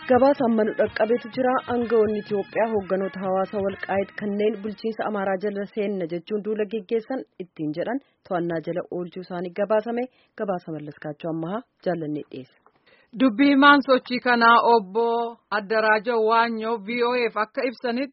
gabaasa ammanu dhaqqabeetu jira aangawoonni Itiyoophiyaa hoogganoota hawaasa walqaayit kanneen bulchiinsa amaaraa jala seenna jechuun duula geggeessan ittiin jedhan to'annaa jala oolchuu isaanii gabaasame gabaasa mallaskaachuu ammahaa jaallannee dhiyeessa. dubbii himaan sochii kanaa obbo Addaraajoo Waanyoo VOA'f akka ibsanitti.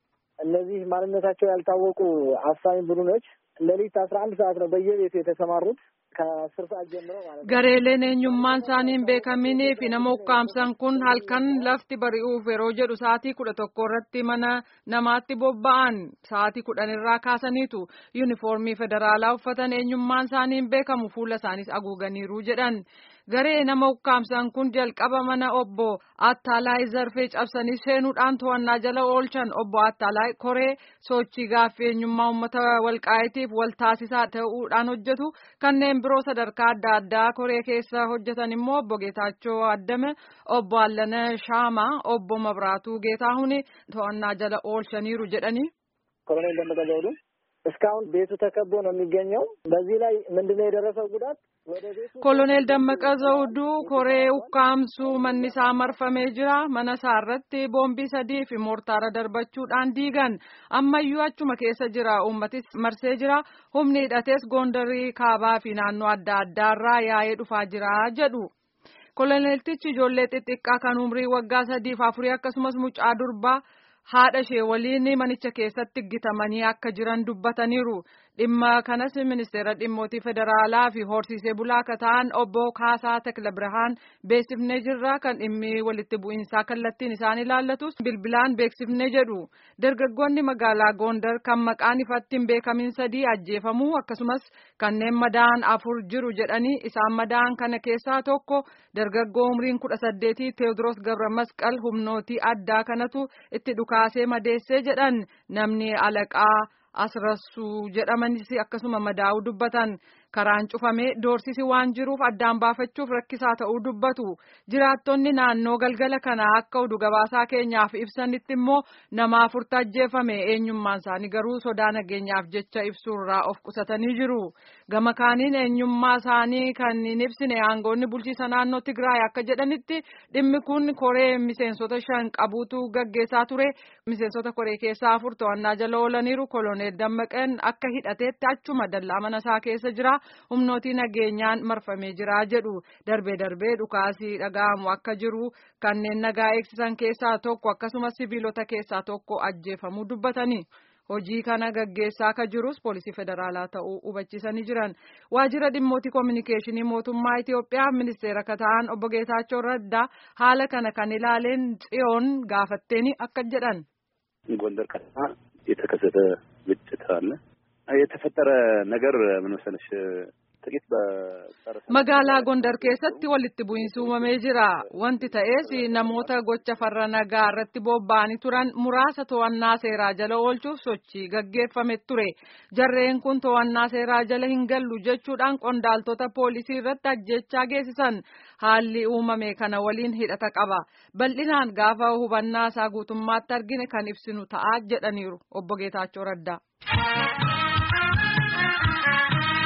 እነዚህ ማንነታቸው ያልታወቁ አፋኝ ቡድኖች ሌሊት አስራ አንድ ሰዓት ነው በየቤቱ የተሰማሩት ከአስር ሰዓት ጀምሮ ማለት ነው። gareeleen eenyummaan isaanii hin beekamnee fi nama ukkaamsan kun halkan lafti bari'uuf yeroo jedhu sa'aatii kudha tokko irratti mana namaatti bobba'an sa'aatii kudhan irraa kaasaniitu yuunifoormii federaalaa uffatan eenyummaan isaanii hin beekamu fuula isaaniis haguuganiiru jedhan. garee nama ukkaamsan kun jalqaba mana obbo Attaalaayi Zarfee cabsanii seenuudhaan to'annaa jala oolchan obbo Attaalaayi koree sochii gaaffii eenyummaa uummata walqaayitiif wal taasisaa ta'uudhaan hojjetu kanneen biroo sadarkaa adda addaa koree keessa hojjetan immoo obbo Geetaachoo Addame obbo Allana Shaamaa obbo Mabraatuu Geetaahuni to'annaa jala oolchaniiru jedhanii. ኮሎኔል ደመቀ ዘውዱ እስካሁን ቤቱ ተከቦ ነው የሚገኘው። በዚህ ላይ ምንድነው የደረሰው ጉዳት? ወደ ቤቱ ኮሎኔል ደመቀ ዘውዱ koree ukkaamsuu manni isaa marfamee jira mana isaa irratti boombii sadii fi moortaara darbachuudhaan diigan ammayyuu achuma keessa jira uummatis marsee jira humni hidhates goondarii kaabaa fi naannoo adda addaarraa yaa'ee dhufaa jira jedhu. koloneeltichi ijoollee xixiqqaa kan umrii waggaa sadiif afurii akkasumas mucaa durbaa haadha ishee waliin manicha keessatti gitamanii akka jiran dubbataniiru dhimma kanas ministeera dhimmootii federaalaa fi horsiisee bulaa akka ta'an obbo Kaasaa Tekla Birhaan beeksifnee jirra kan dhimmi walitti bu'iinsaa kallattiin isaan ilaallatus bilbilaan beeksifnee jedhu dargaggoonni magaalaa Gondar kan maqaan ifatti hin beekamin sadii ajjeefamuu akkasumas kanneen madaan afur jiru jedhanii isaan madaan kana keessaa tokko dargaggoo umriin kudha saddeetii Teewodiroos Gabra Masqal humnootii addaa kanatu itti dhukaasee madeessee jedhan namni alaqaa asrassuu jedhamanis akkasuma madaa'uu dubbatan karaan cufamee doorsisi waan jiruuf addaan baafachuuf rakkisaa ta'uu dubbatu jiraattonni naannoo galgala kanaa akka oduu gabaasaa keenyaaf ibsanitti immoo nama afurtu ajjeefame eenyummaan isaanii garuu sodaa nageenyaaf jecha ibsuurraa of qusatanii jiru gama kaaniin eenyummaa isaanii kan hin ibsine aangoonni bulchiisa naannoo Tigraay akka jedhanitti dhimmi kun koree miseensota shan qabuutu gaggeessaa ture miseensota koree keessaa afur to'annaa jala oolaniiru koloneel dammaqeen akka hidhateetti achuma dallaa mana isaa keessa jira. humnootii nageenyaan marfamee jira jedhu darbee darbee dhukaasii dhaga'amu akka jiru kanneen nagaa eegsisan keessaa tokko akkasumas sibiilota keessaa tokko ajjeefamuu dubbatanii. hojii kana gaggeessaa akka jirus poolisii federaalaa ta'uu hubachiisanii jiran waajjira dhimmootii koominikeeshinii mootummaa Itiyoophiyaa ministeera akka ta'an obbo Geetaachoo Raddaa haala kana kan ilaaleen tsiyoon gaafatteeni akka jedhan. ጎንደር ከተማ የተከሰተ ግጭት አለ። የተፈጠረ ነገር ምን መሰለሽ ጥቂት magaalaa Gondar keessatti walitti bu'iinsi uumamee jira. Wanti ta'ees namoota gocha farra nagaa irratti bobba'anii turan muraasa to'annaa seeraa jala oolchuuf sochii gaggeeffame ture. Jarreen kun to'annaa seeraa jala hin gallu jechuudhaan qondaaltota poolisii irratti ajjechaa geessisan. Haalli uumame kana waliin hidhata qaba. Bal'inaan gaafa hubannaa isaa guutummaatti argine kan ibsinu ta'a jedhaniiru obbo Geetaachoo Raddaa.